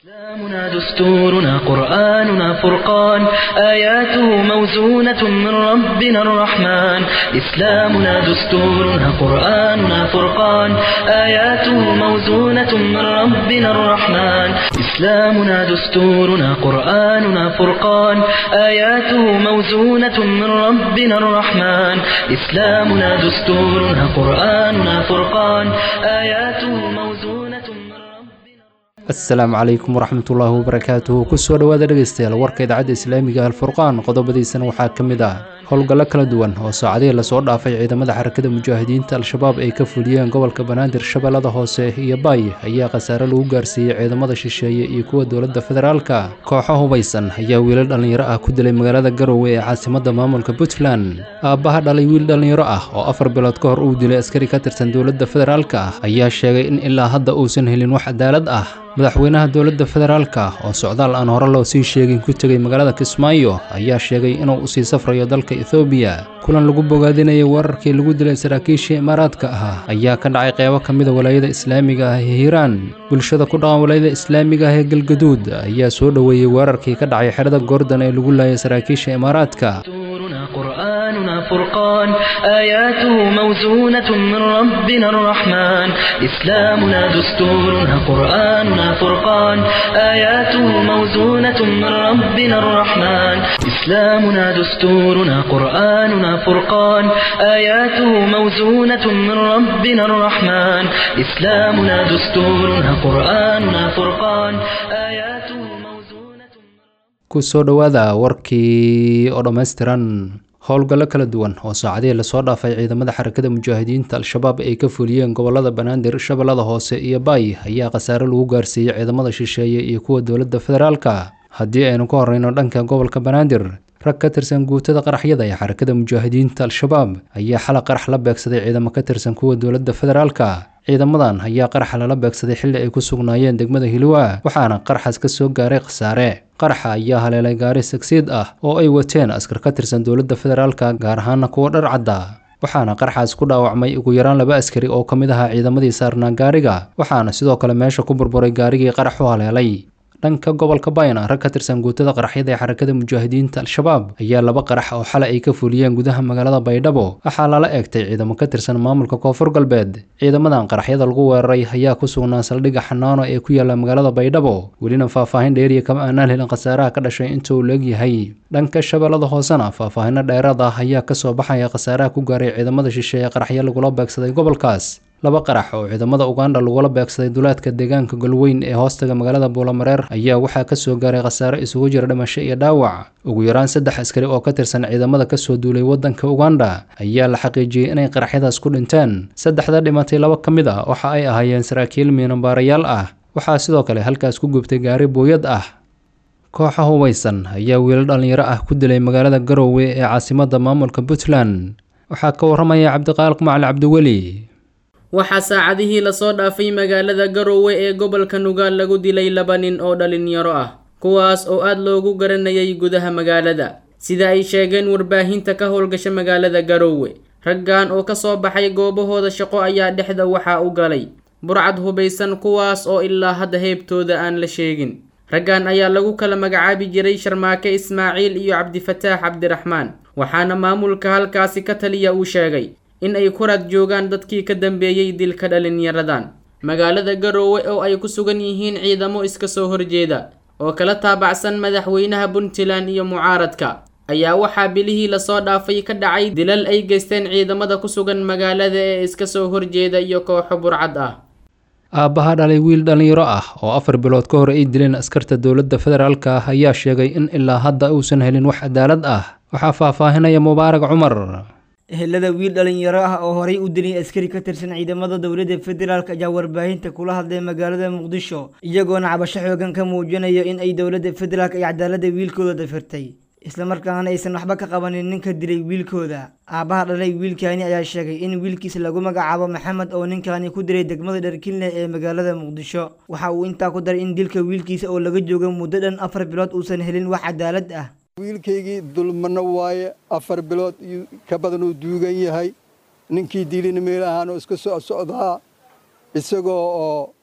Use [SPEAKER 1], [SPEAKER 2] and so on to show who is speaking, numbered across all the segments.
[SPEAKER 1] إسلامنا دستورنا قرآننا فرقان آياته موزونة من ربنا الرحمن إسلامنا دستورنا قرآننا فرقان آياته موزونة من ربنا الرحمن إسلامنا دستورنا قرآننا فرقان آياته موزونة من ربنا الرحمن إسلامنا دستورنا قرآننا فرقان آياته موزونة من ربنا
[SPEAKER 2] asalaamu calaykum waraxmatullaahi wabarakaatuhu kusoo dhowaada dhegaystayaal warka idaacadda islaamiga alfurqaan qodobadiisana waxaa ka mid ah howlgallo kala duwan oo saacadihii lasoo dhaafay ciidamada xarakada mujaahidiinta al-shabaab ay ka fuliyeen gobolka banaadir shabeellada hoose iyo baay ayaa khasaare lagu gaarsiiyey ciidamada shisheeye iyo kuwa dowladda federaalka kooxo hubaysan ayaa wiilal dhallinyaro ah ku dilay magaalada garowe ee caasimadda maamulka puntland aabbaha dhalay wiil dhallinyaro ah oo afar bilood ka hor uu dilay askari ka tirsan dowladda federaalka ayaa sheegay in ilaa hadda uusan helin wax cadaalad ah madaxweynaha dowladda federaalka oo socdaal aan hore loo sii sheegin ku tegay magaalada kismaayo ayaa sheegay inuu usii safrayo dalka ethoobiya kulan lagu bogaadinayay weerarkii lagu dilay saraakiishii imaaraadka ahaa ayaa ka dhacay qeybo ka mida walaayada islaamiga ah ee hiiraan bulshada ku dhaqan walaayada islaamiga ah ee galgaduud ayaa soo dhoweeyey weerarkii ka dhacay xerada goordon ee lagu laayay saraakiisha imaaraadka
[SPEAKER 1] دستورنا قرآننا فرقان آياته موزونة من ربنا الرحمن إسلامنا دستورنا قرآننا فرقان آياته موزونة من ربنا الرحمن إسلامنا دستورنا قرآننا فرقان آياته موزونة من ربنا الرحمن إسلامنا دستورنا قرآننا فرقان آياته موزونة
[SPEAKER 2] kusoo dhowaada warkii oo dhammaystiran howlgallo kala duwan oo saacadihii lasoo dhaafay ciidamada xarakada mujaahidiinta al-shabaab ay ka fuliyeen gobolada banaadir shabeellada hoose iyo baay ayaa khasaare lagu gaarsiiyey ciidamada shisheeye iyo kuwa dowladda federaalka haddii aynu ka horeyno dhanka gobolka banaadir rag ka tirsan guutada qaraxyada ee xarakada mujaahidiinta al-shabaab ayaa xala qarax la beegsaday ciidamo ka tirsan kuwa dowladda federaalka ciidamadan ayaa qaraxa lala beegsaday xilli ay ku sugnaayeen degmada hilwa waxaana qaraxaas ka soo gaaray khasaare qaraxa ayaa haleelay gaari sagsiid ah oo ay wateen askar ka tirsan dowladda federaalka gaar ahaana kuwa dhar cadda waxaana qaraxaas ku dhaawacmay ugu yaraan laba askari oo ka mid ahaa ciidamadii saarnaa gaariga waxaana sidoo kale meesha ku burburay gaarigii qarax u haleelay dhanka gobolka bayna rag ka tirsan guutada qaraxyada ee xarakada mujaahidiinta al-shabaab ayaa laba qarax oo xalay ay ka fuliyeen gudaha magaalada baydhabo waxaa lala eegtay ciidamo ka tirsan maamulka koonfur galbeed ciidamadan qaraxyada lagu weeraray ayaa ku sugnaa saldhigga xanaano ee ku yaala magaalada baydhabo welina faahfaahin dheeriya kama aanaan helin khasaaraha ka dhashay inta uu leegyahay dhanka shabeellada hoosena faahfaahino dheeraad ah ayaa kasoo baxaya khasaaraha ku gaaray ciidamada shisheeye qaraxyo lagula beegsaday gobolkaas laba qarax oo ciidamada ugandha lagula beegsaday duleedka deegaanka golweyn ee hoostaga magaalada buulamareer ayaa waxaa kasoo gaaray khasaare isugu jira dhimasho iyo dhaawac ugu yaraan saddex askari oo ka tirsan ciidamada kasoo duulay wadanka ugandha ayaa la xaqiijiyey inay qaraxyadaas ku dhinteen saddexda dhimatay laba ka mid ah waxa ay ahaayeen saraakiil miinabaarayaal ah waxaa sidoo kale halkaas ku gubtay gaari booyad ah kooxa hubaysan ayaa wiilal dhallinyaro ah ku dilay magaalada garowe ee caasimadda maamulka puntland waxaa ka waramaya cabdiqaaliq macali cabdiweli
[SPEAKER 3] waxaa saacadihii lasoo dhaafay magaalada garowe ee gobolka nugaal lagu dilay laba nin oo dhalinyaro ah kuwaas oo aad loogu garanayay gudaha magaalada sida ay sheegeen warbaahinta ka howlgasha magaalada garowe raggan oo kasoo baxay goobahooda shaqo ayaa dhexda waxaa u galay burcad hubaysan kuwaas oo ilaa hadda heebtooda aan la sheegin raggan ayaa lagu kala magacaabi jiray sharmaake ismaaciil iyo cabdifataax cabdiraxmaan waxaana maamulka halkaasi ka taliya uu sheegay in ay ku raad joogaan dadkii ka dambeeyey dilka dhalinyaradan magaalada garoowe oo ay ku sugan yihiin ciidamo iska soo horjeeda oo kala taabacsan madaxweynaha puntland iyo mucaaradka ayaa waxaa bilihii lasoo dhaafay ka dhacay dilal ay geysteen ciidamada ku sugan magaalada ee iska soo horjeeda iyo kooxo burcad ah
[SPEAKER 2] aabbaha dhalay wiil dhallinyaro ah oo afar bilood ka hor ay dileen askarta dowladda federaalka ah ayaa sheegay in ilaa hadda uusan helin wax cadaalad ah waxaa faahfaahinaya mubaarak cumar
[SPEAKER 4] ehelada wiil dhalinyaro ah oo horay u dilay askari ka tirsan ciidamada dowladda federaalk ayaa warbaahinta kula hadlay magaalada muqdisho iyagoona cabasho xoogan ka muujinaya in ay dowladda federaalk ay cadaalada wiilkooda dafirtay islamarkaana aysan waxba ka qabanin ninka dilay wiilkooda aabbaha dhalay wiilkaani ayaa sheegay in wiilkiisa lagu magacaabo maxamed oo ninkaani ku dilay degmada dharkinle ee magaalada muqdisho waxa uu intaa ku daray in dilka wiilkiisa oo laga joogo muddo dhan afar bilood uusan helin wax cadaalad ah
[SPEAKER 5] wiilkaygii dulmano waaye afar bilood iyo ka badan uu duugan yahay ninkii dilina meel ahaan oo iska soo socdaa isagoo oo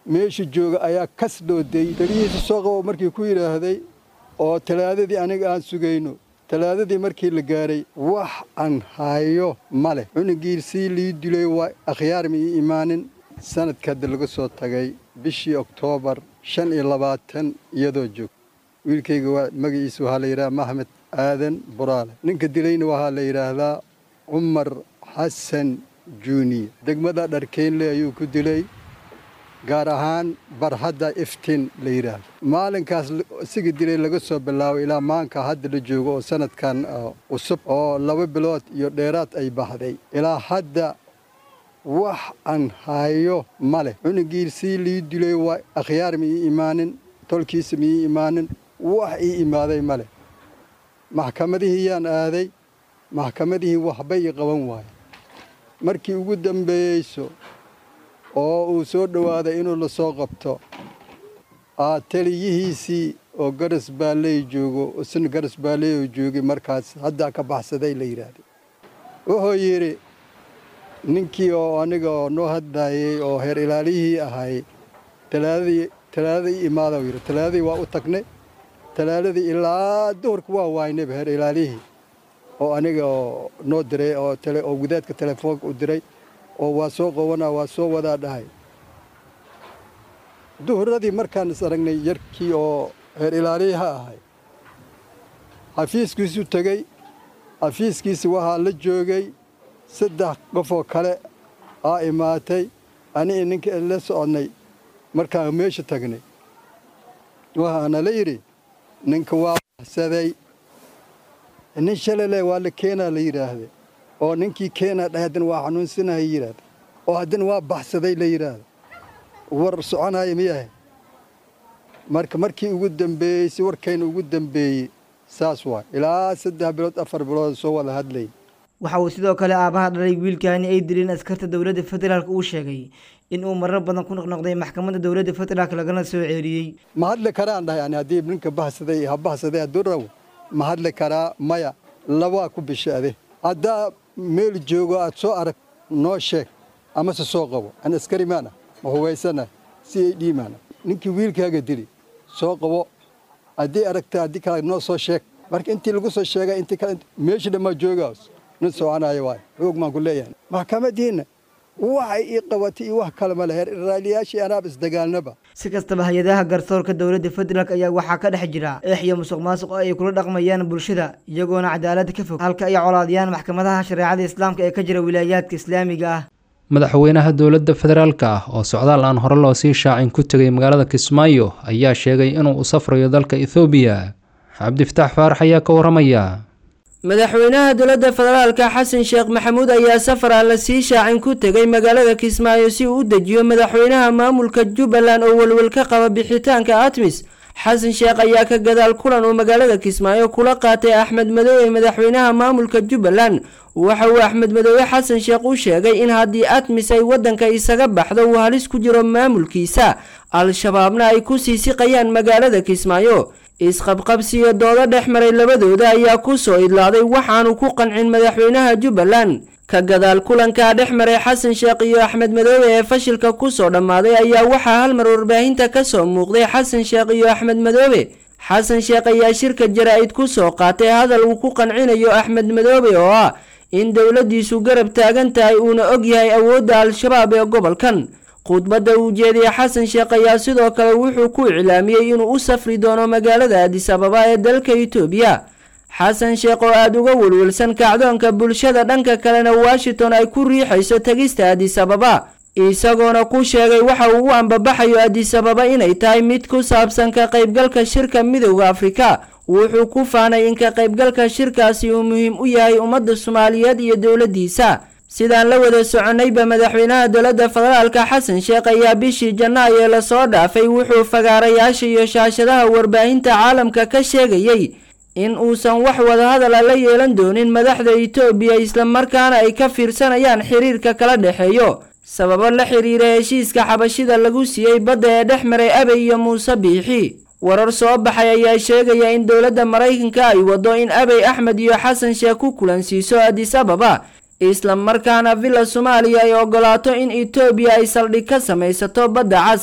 [SPEAKER 5] meesha jooga ayaa kas dhoodey taliyihiisa soo qabo markii ku yidhaahday oo talaadadii aniga aan sugayno talaadadii markii la gaaray wax aan hayo ma leh cunugii sii lii dilay waa akhyaar ma ii imaanin sanadka hadda laga soo tagay bishii oktoobar shan iyo labaatan iyadoo joog wiilkayga waa magaciisa waxaa la yidhaha maxmed aadan buraale ninka dilayna waxaa la yidhaahdaa cumar xasan juuniya degmada dharkeynle ayuu ku dilay gaar ahaan barhadda iftiin la yidhaahdo maalinkaas isiga dilay laga soo bilaabo ilaa maanka hadda la joogo oo sanadkan cusub oo laba bilood iyo dheeraad ay baxday ilaa hadda wax aan hayo ma leh cunugii sii lii dilay waa akhyaar ma ii imaanin tolkiisa ma ii imaanin wax ii imaaday ma leh maxkamadihii yaan aaday maxkamadihii waxbay i qaban waaye markii ugu dambeeyeyso oo uu soo dhowaaday inuu la soo qabto aa taliyihiisii oo garas baalley joogo isna garas baalley oo joogay markaas haddaa ka baxsaday la yidhaahday wuxuu yidhi ninkii oo aniga oo noo hadlaayey oo heer ilaaliyihii ahay talaadadii talaadadii imaada yidhi talaadadii waa u tagnay talaadadii ilaa duhurka waa waaynayba heer ilaaliyihii oo aniga oo noo diray oo tele oo gudaadka telefoonka u diray oo waa soo qabanaa waa soo wadaa dhahay duhuradii markaan is aragnay yarkii oo heer ilaaliyaha ahay xafiiskiisu tegey xafiiskiisi waxaa la joogay saddex qofoo kale aa imaatay anii ninka la soconnay markaan meesha tagnay waxaana la yidhi ninka waa baxsaday nin shalale waa la keenaa la yidhaahda oo ninkii keenaa dhahay haddana waa xanuunsanaha yidhaahda oo haddana waa baxsaday la yidhaahda war soconaya miyahay marka markii ugu dambeeyey si warkayna ugu dambeeyey saas waay ilaa saddex bilood afar bilood soo wada hadlay
[SPEAKER 4] waxa uu sidoo kale aabaha dhalay wiilkaani ay dileen askarta dowladda federaalk uu sheegay in uu marar badan ku noqnoqday maxkamadda dowladda federaalk lagana soo ceeliyey
[SPEAKER 5] ma hadli karaan dhahay ani haddii ninka baxsaday ha baxsaday hadduu raw ma hadli karaa maya labaa ku bishaade haddaa meel joogo aad soo arag noo sheeg amase soo qabo an askari maana ma hubaysana si ay dhiimaana ninkii wiilkaaga dili soo qabo haddii aragta haddii kale noo soo sheeg marka intii lagu soo sheegay intii kale meeshii dhammaa joogaas nin soconaayo waay xoog maan ku leeyahay maxkamadiinna waxay ii qabatay iyo wax kale ma leher raaliyaashii anaab isdagaalnaba
[SPEAKER 4] si kastaba hay-adaha garsoorka dowladda federaalk ayaa waxaa ka dhex jira eex iyo musuq maasuq oo ay kula dhaqmayaan bulshada iyagoona cadaalada ka fog halka ay colaadiyaan maxkamadaha shareecada islaamka ee ka jira wilaayaadka islaamiga ah
[SPEAKER 2] madaxweynaha dowladda federaalka ah oo socdaal aan hore loo sii shaacin ku tegay magaalada kismaayo ayaa sheegay inuu u safrayo dalka ethoobiya cabdifataax faarax ayaa ka waramaya
[SPEAKER 3] madaxweynaha dowladda federaalka xasan sheekh maxamuud ayaa safar aan la sii shaacin ku tegay magaalada kismaayo si uu u dejiyo madaxweynaha maamulka jubbaland oo welwel ka qaba bixitaanka atmis xasan sheekh ayaa ka gadaal kulan uu magaalada kismaayo kula qaatay axmed madoobe madaxweynaha maamulka jubbaland waxa uu axmed madoobe xasan sheekh u sheegay in haddii atmis ay waddanka isaga baxdo uu halis ku jiro maamulkiisa al-shabaabna ay ku sii siqayaan magaalada kismaayo isqabqabsiyo doodo dhex maray labadooda ayaa ku soo idlaaday waxaanu ku qancin madaxweynaha jubbaland ka gadaal kulankaa dhex maray xasan sheekh iyo axmed madoobe ee fashilka kusoo dhammaaday ayaa waxaa hal mar warbaahinta ka soo muuqday xasan sheekh iyo axmed madoobe xasan sheekh ayaa shirka jaraa-id ku soo qaatay hadal uu ku qancinayo axmed madoobe oo ah in dowladdiisu garab taagan tahay uuna og yahay awoodda al-shabaab ee gobolkan khudbadda uu jeediyey xasan sheekh ayaa sidoo kale wuxuu ku iclaamiyey inuu u safri doono magaalada adis ababa ee dalka itoobiya xasan sheekh oo aada uga welwelsan kacdoonka bulshada dhanka kalena washington ay ku riixayso tegista adis ababa isagoona ku sheegay waxa uu u ambabaxayo adis ababa inay tahay mid ku saabsan ka qaybgalka shirka midowda afrika wuxuu ku faanay in ka qaybgalka shirkaasi uu muhiim u yahay ummadda soomaaliyeed iyo dowladdiisa sidaan la wada soconnayba madaxweynaha dowladda federaalka xasan sheekh ayaa bishii janaayo ee lasoo dhaafay wuxuu fagaarayaasha iyo shaashadaha warbaahinta caalamka ka sheegayey in uusan wax wadahadala la yeelan doonin madaxda itoobiya islamarkaana ay ka fiirsanayaan xiriirka kala dhexeeyo sababo la xiriira heshiiska xabashida lagu siiyey badda ee dhex maray abey iyo muuse biixi warar soo baxay ayaa sheegaya in dowladda maraykanka ay waddo in abey axmed iyo xasan sheekh ku kulansiiso adis ababa isla markaana villa soomaaliya ay ogolaato in etoobiya ay saldhig ka samaysato badda cas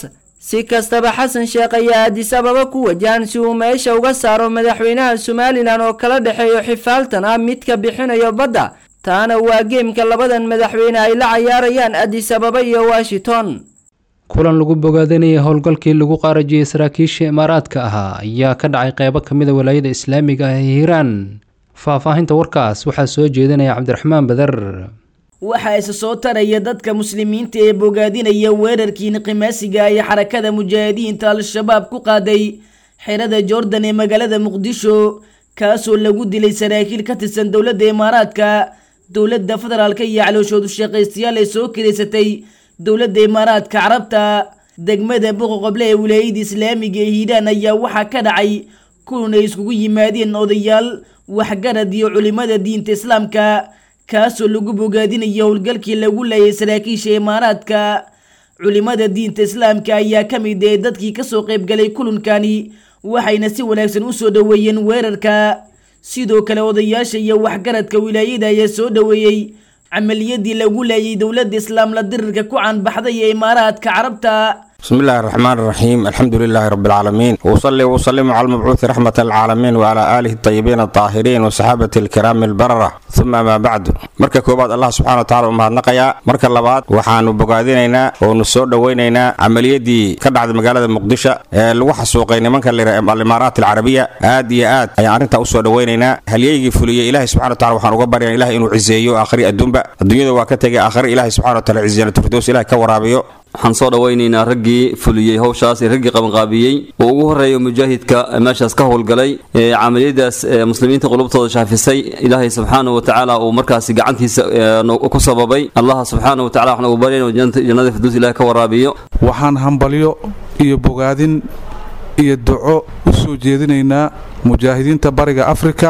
[SPEAKER 6] si kastaba xasan sheekh ayaa addis ababa ku wajahan si uu meesha uga saaro madaxweynaha somalilan oo kala dhexeeyo xifaaltan ah midka bixinayo badda taana waa geemka labadan madaxweyne ay la cayaarayaan addis ababa iyo washington
[SPEAKER 2] kulan lagu bogaadanayay howlgalkii lagu qaarajiyey saraakiisha imaaraadka ahaa ayaa ka dhacay qeybo ka mida walaayada islaamiga ah ee hiiraan faahfaahinta warkaas waxaa soo jeedinaya cabdiraxmaan badar
[SPEAKER 4] waxaa isa soo taraya dadka muslimiinta ee bogaadinaya weerarkii niqimaasiga iyo xarakada mujaahidiinta al-shabaab ku qaaday xerada jordan ee magaalada muqdisho kaasoo lagu dilay saraakiil ka tirsan dowladda imaaraadka dowladda federaalka iyo calooshoodu shaqaystayaal ee soo kireysatay dowladda imaaraadka carabta degmada boqoqoble ee wilaayada islaamiga ee hiiraan ayaa waxaa ka dhacay kulan ay iskugu yimaadeen odayaal waxgarad iyo culimada diinta islaamka kaasoo lagu bogaadinayo howlgalkii lagu leeyay saraakiisha imaaraadka culimada diinta islaamka ayaa ka mid ee dadkii kasoo qaybgalay kulankani waxayna si wanaagsan usoo dhoweeyeen weerarka sidoo kale odayaasha iyo waxgaradka wilaayada ayaa soo dhoweeyey camaliyadii lagu leeyay dowladda islaamla dirirka ku caanbaxday ee imaaraadka carabta
[SPEAKER 7] بسم الله الرحمن الرحيم الحمد لله رب العالمين وصلي وسلم على المبعوث رحمة العالمين وعلى آله الطيبين الطاهرين وصحابة الكرام البررة ثم ما بعد مركا كوباد الله سبحانه وتعالى أمهات نقيا مركا لباد وحانو بقادينينا ونسور دوينينا عملية دي كبعد مقالة مقدشة الوحى سوقين منك الإمارات العربية آد يا آد أي عرنتا أسوى دوينينا هل يجي فلي إلهي سبحانه وتعالى وحانو قبر يعني إلهي إنو عزيو آخري الدنبا الدنيا دو واكتاقي آخر إلهي سبحانه وتعالى عزيزنا تفردوس إلهي كورابيو
[SPEAKER 8] waxaan soo dhawaynaynaa raggii fuliyey howshaas ee raggii qabanqaabiyey oo ugu horeeya mujaahidka meeshaas ka howlgalay camaliyadaas muslimiinta qulubtooda shaafisay ilaahay subxaanahu watacaala uu markaasi gacantiisa ku sababay allaha subxaanahu watacala waxaan ugu baryayn jannada firduus ilahi ka waraabiyo
[SPEAKER 9] waxaan hambalyo iyo bogaadin iyo duco u soo jeedinaynaa mujaahidiinta bariga afrika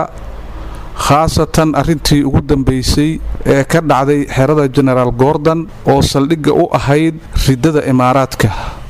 [SPEAKER 9] khaasatan arrintii ugu dambaysay ee ka dhacday xerada genaraal gordon oo saldhigga u ahayd riddada imaaraadka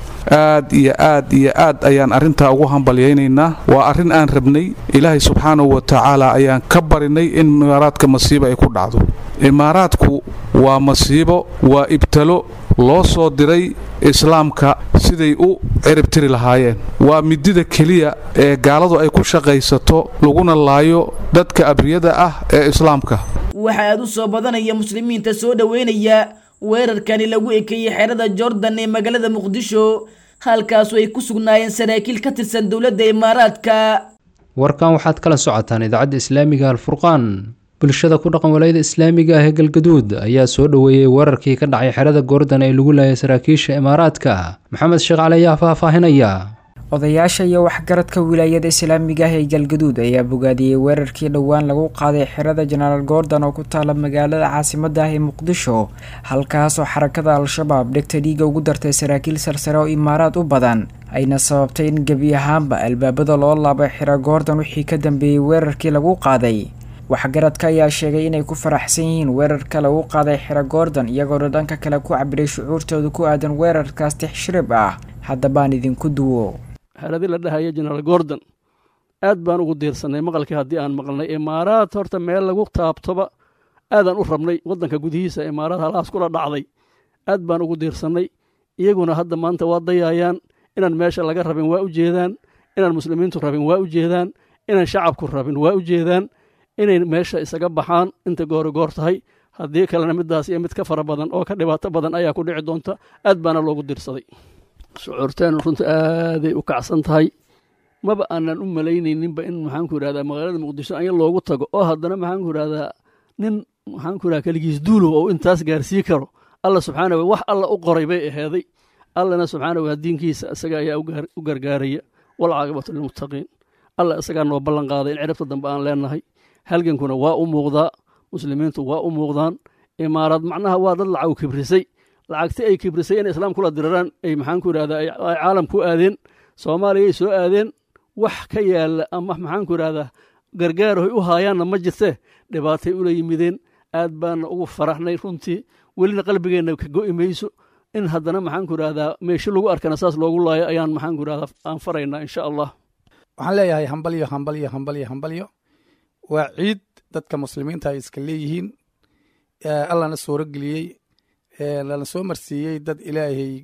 [SPEAKER 9] aad iyo aad iyo aad ayaan arrintaa ugu hambalyaynaynaa waa arrin aan rabnay ilaahay subxaanahu wa tacaala ayaan ka barinay in imaaraadka masiibo ay ku dhacdo imaaraadku waa masiibo waa ibtalo loo soo diray islaamka siday u ciribtiri lahaayeen waa midida keliya ee gaaladu ay ku shaqaysato laguna laayo dadka abriyada ah ee islaamka
[SPEAKER 4] waxa aad u soo badanaya muslimiinta soo dhoweynaya weerarkani lagu ekeeyey xerada jordan ee magaalada muqdisho halkaasu ay ku sugnaayeen saraakiil ka tirsan dowladda imaaraadka
[SPEAKER 2] warkan waxaad kala socotaan idaacadda islaamiga alfurqaan bulshada ku dhaqan walayada islaamiga ah ee galgaduud ayaa soo dhoweeyey weerarkii ka dhacay xerada goordan ee lagu laayay saraakiisha imaaraadka maxamed sheekh cali ayaa faahfaahinaya
[SPEAKER 10] odayaasha iyo waxgaradka wilaayada islaamiga ah ee galgaduud ayaa bogaadiyey weerarkii dhowaan lagu qaaday xerada jenaraal gordon oo ku taala magaalada caasimada ah ee muqdisho halkaasoo xarakada al-shabaab dhegta dhiiga ugu dartay saraakiil sarsare oo imaaraad u badan ayna sababtay in gebi ahaanba albaabada loo laabay xero gordon wixii ka dambeeyey weerarkii lagu qaaday waxgaradka ayaa sheegay inay ku faraxsan yihiin weerarka lagu qaaday xero gordon iyagoona dhanka kale ku cabiray shucuurtooda ku aadan weerarkaas tixshirib ah haddabaan idinku duwo
[SPEAKER 11] xeradii la dhahaya jenaraal gordon aad baan ugu diirsanay maqalkii haddii aan maqlnay imaaraad horta meel lagu taabtoba aadaan u rabnay waddanka gudihiisa imaaraad halahaas kula dhacday aad baan ugu diirsannay iyaguna hadda maanta waa dayaayaan inaan meesha laga rabin waa u jeedaan inaan muslimiintu rabin waa u jeedaan inaan shacabku rabin waa u jeedaan inay meesha isaga baxaan inta goori goor tahay haddii kalena middaas iyo mid ka fara badan oo ka dhibaato badan ayaa ku dhici doonta aad baana loogu diirsaday shucuurteenu runta aaday u kacsan tahay maba aanan u malaynayninba in maxaanku yidhahdaa magaalada muqdisho anya loogu tago oo haddana maxaanku yidhahdaa nin maxaanku yidhahdaa keligiis duulow oo intaas gaarsii karo alla subxaana wa wax alla u qoray bay aheeday allana subxaana wa diinkiisa isaga ayaa u gargaaraya walcaaqibatu lilmuttaqiin alla isagaa noo ballan qaaday in ciribta dambe aan leenahay halgankuna waa u muuqdaa muslimiintu waa u muuqdaan imaaraad macnaha waa dad lacag kibrisay lacagti ay kibrisay inay islaam kula diraraan ay maxaanku yidhahdaa ay caalam ku aadeen soomaaliyay soo aadeen wax ka yaalla ama maxaanku yidhahdaa gargaarahoy u haayaanna ma jirtee dhibaatay ula yimideen aad baana ugu faraxnay runtii welina qalbigeenna ka go'i mayso in haddana maxaanku yidhahdaa meesho lagu arkana saas loogu laayo ayaan maxaanku yidhahdaa aan faraynaa insha allah
[SPEAKER 12] waxaan leeyahay hambalyo hambalyo hambalyo hambalyo waa ciid dadka muslimiinta ay iska leeyihiin allana suuro geliyey lana soo marsiiyey dad ilaahay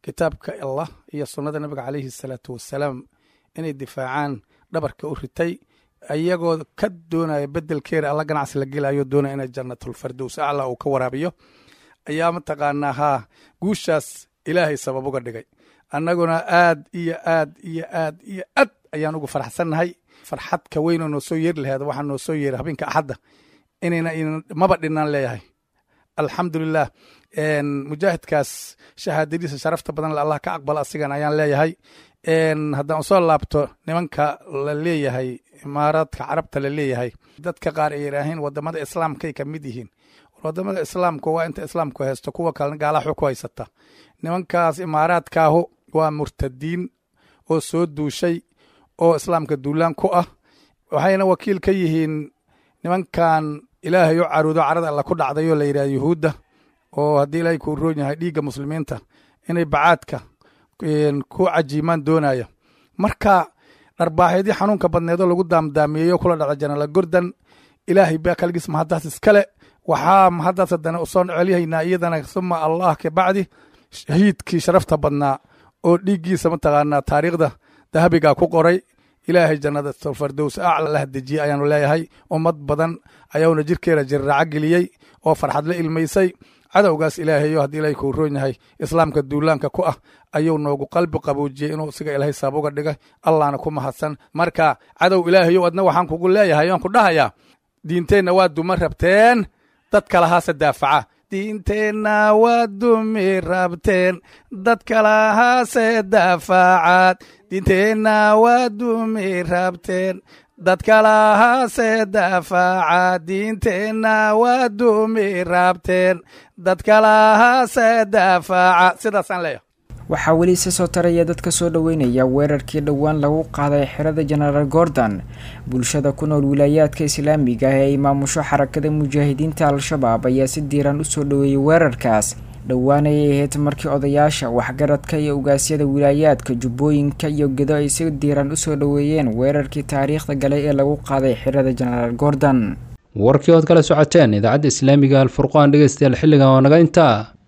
[SPEAKER 12] kitaabka allah iyo sunnada nabiga calayhi salaatu wasalaam inay difaacaan dhabarka u ritay iyagoo ka doonaya bedelkeeda alla ganacsi la gelayo doonaya inay jannatulfardows acla uu ka waraabiyo ayaa mataqaanaa haa guushaas ilaahay sabab uga dhigay annaguna aad iyo aad iyo aad iyo aad ayaan ugu faraxsannahay farxad ka weynoo noo soo yeeri laheed waxaa noo soo yeeray habeenka axadda inayna maba dhinaan leeyahay alxamdulilah mujaahidkaas shahaadadiisa sharafta badan allah ka aqbala asigan ayaan leeyahay haddaan usoo laabto nimanka la leeyahay imaaraadka carabta la leeyahay dadka qaar ay yidhaaheen wadamada islaamkay ka mid yihiin wadamada islaamka waa inta islaamku haysto kuwa kalena gaalaxu ku haysata nimankaas imaaraadkaahu waa murtadiin oo soo duushay oo islaamka duulaan ku ah waxayna wakiil ka yihiin nimankan ilaahay u caruudo carada alla ku dhacdayoo la yidhaha yuhuudda oo haddii ilaahay kuu roon yahay dhiigga muslimiinta inay bacaadka ku cajiimaan doonaya marka dharbaaxeedii xanuunka badneedoo lagu daamdaamiyeyo kula dhaca janaala gordan ilaahay baa kaligiis mahaddaas iskale waxaa mahaddaas haddana usoo celyahaynaa iyadana suma allah ka bacdi shahiidkii sharafta badnaa oo dhiiggiisa mataqaanaa taariikhda dahabigaa ku qoray ilaahay jannada fardows acla la hadejiyey ayaanu leeyahay ummad badan ayauna jirkeeda jirraaco geliyey oo farxad la ilmaysay cadowgaas ilaahayo haddii ilaahay kuu roon yahay islaamka duulaanka ku ah ayuu noogu qalbi qaboojiyey inuu isiga ilaahay sabab uga dhigay allahna ku mahadsan marka cadow ilaahayow adna waxaan kugu leeyahay aan ku dhahayaa diinteenna waa duma rabteen dad kalahaase daafaca diinteenna waa dumi rabteen dad kalahaase daafacaad diinteenna waa dumi rabteen dad kalahaase daafaca diinteenna waa dumi rabteen dad kalahaase daafaca sidaasaan leeyahay
[SPEAKER 10] waxaa weli isa soo taraya dadka soo dhoweynaya weerarkii dhowaan lagu qaaday xerada jenaraal gordon bulshada ku nool wilaayaadka islaamiga ah ee ay maamusho xarakada mujaahidiinta al-shabaab ayaa si diiran usoo dhoweeyay weerarkaas dhowaan ayay ahayd markii odayaasha waxgaradka iyo ugaasyada wilaayaadka jubbooyinka iyo gedo ay si diiran usoo dhoweeyeen weerarkii taariikhda galay ee lagu qaaday xerada jenaraal gordon
[SPEAKER 2] warkii ood kala socoteen idaacadda islaamiga alfurqaan dhegeystayaal xilligan waa naga intaa